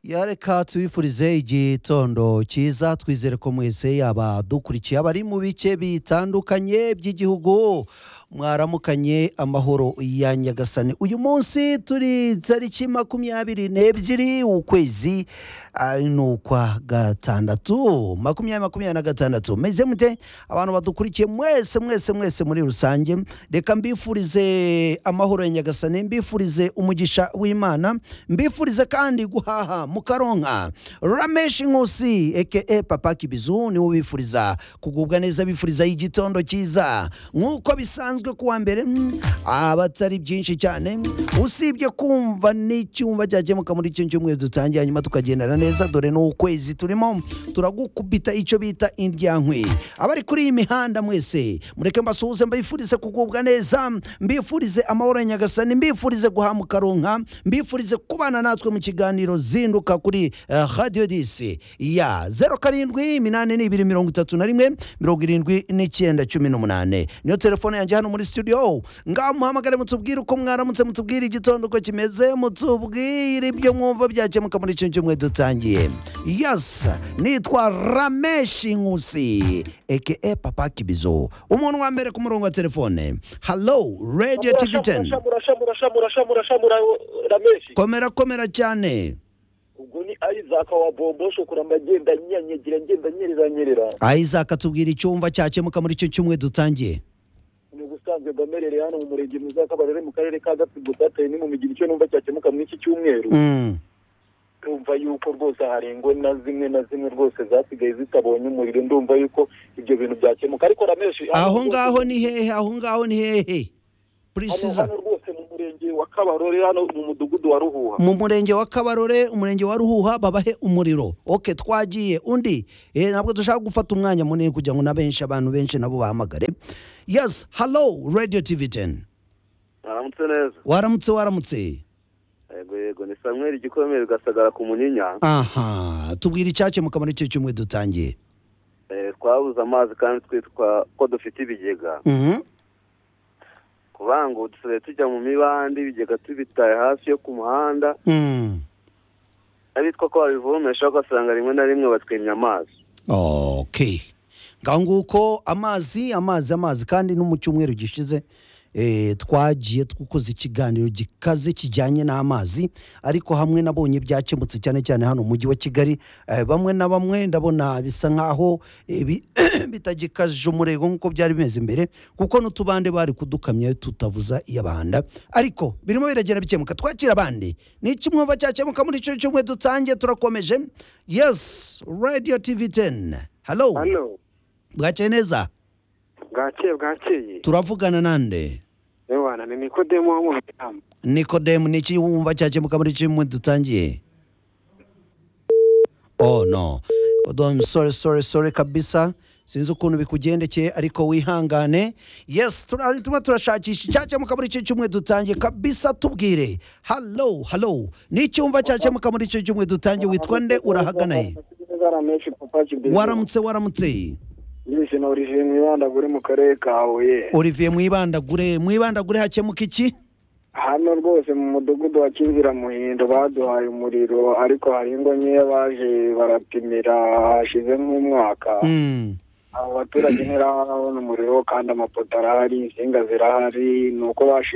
ya reka tubifurize igitondo cyiza twizere ko mwese yaba dukurikiye abari mu bice bitandukanye by'igihugu mwaramukanye amahoro ya nyagasani uyu munsi turi tariki makumyabiri n'ebyiri ukwezi ah, ni ukwa gatandatu makumyabiri makumyabiri na gatandatu meze mute abantu badukurikiye mwese mwese mwese muri rusange reka mbifurize amahoro ya nyagasani mbifurize umugisha w'imana mbifurize kandi guhaha mukaronka ramesh nkusi eke papa kibizu niwe ubifuriza kugubwa neza bifuriza igitondo cyiza nk'uko bisanzwe kuwa mbere mm, abatari byinshi cyane usibye kumva n'icyumba cyakemuka muri icyo cyumweru dutangiye hanyuma tukagendana neza dore ni ukwezi turimo turagukubita icyo bita indyankwi abari kuri iyi mihanda mwese mureke mbasuhuze mbifurize kugubwa neza mbifurize amahoro ya nyagasani mbifurize guhamuka ronka mbifurize kubana natwe mu kiganiro zinduka kuri eh, radio disi ya zeru karindwi iminani n'ibiri mirongo itatu na rimwe mirongo irindwi n'icyenda cumi n'umunane niyo telefone yanjye hano muri studio ngaho muhamagare mutubwire uko mwaramutse mutubwire igitondo uko kimeze mutubwire ibyo mwumva byakemuka muri icyo cyumweru dutangiye yes nitwa rameshi nkusi eke papa kibizo umuntu wa mbere ku murongo wa telefone hello radio tv 10 Shamura, shamura, shamura, shamura, shamura, rameshi komera komera cyane ubwo ni ayizaka wa bombo shokora mbagenda nyanyagira ngenda nyerera nyerera isaac atubwira icyumba cyakemuka muri icyo cyumweru dutangiye ni ubusanzwe mbamerereye hano mu murenge mwiza wa kabarore mu karere ka gatsibo dataye ni mu migiri icyo numva cyakemuka muri iki cyumweru Mm. ndumva yuko rwose harengwa na zimwe na zimwe rwose zasigaye zitabonye umuriro ndumva yuko ibyo bintu byakemuka ariko rameshi hano aho rwose- ngaho ni hehe aho ngaho ni hehe hano purisiza hano rwose mu murenge wa kabarore hano mu mudugudu wa ruhuha mu murenge wa kabarore umurenge wa ruhuha babahe umuriro oke twagiye undi eh, ntabwo dushaka gufata umwanya munini kugira ngo na benshi abantu benshi nabo bahamagare yes hello radio tv 10 mwaramutse neza waramutse waramutse yego yego ni samweri igikomere ugasagara ku munyinya aha tubwira icyakemuka muri icyo cyumwe dutangiye Eh, twabuze amazi kandi twitwa ko dufite ibigega Mhm. kubanga ubu dusigaye tujya mu mibande ibigega tubitaye hasi yo ku muhanda Mm. abitwa ko babivomesha ugasanga rimwe na rimwe batwimye amazi okay ngaho nguko amazi amazi amazi kandi no mu cyumweru gishize eh, twagiye dukoze ikiganiro gikaze kijyanye n'amazi ariko hamwe nabonye byakemutse cyane cyane hano mu mujyi wa kigali eh, bamwe na bamwe ndabona bisa nk'aho eh, bi- bitagikaje umurego nk'uko byari bimeze mbere kuko n'utubande bari kudukamya tutavuza iyabahanda ariko birimo biragenda bikemuka twakira abandi ni ikimwumva cyakemuka muri icyo cyumweru dutangiye turakomeje yes radio tv 10 hello hano bwakeye neza bwakeye bwakeye turavugana nande yewana ni nikodemu wo mu bitambo nikodemu ni iki wumva cyakemuka muri icyo cyumweru dutangiye oh no Odo, I'm sorry sorry sorry kabisa sinzi ukuntu bikugendekeye ariko wihangane yes tura- turimo turashakisha icyakemuka muri icyo cyumweru dutangiye kabisa tubwire hallo hallo ni icyumba cyakemuka muri icyo cyumweru dutangiye witwa nde urahagana he rameshi papa kibizi waramutse waramutse yise na origine mwibanda uri mu karere ka huye olivier mwibandagure mwibandagure hakemuka iki hano rwose mu mudugudu wa kinzira muhindo baduhaye umuriro ariko hari ingo nkeya baje barapimira hashize nk'umwaka Mm. abo baturage ntirabona umuriro kandi amapoto arahari insinga zirahari ni uko bashi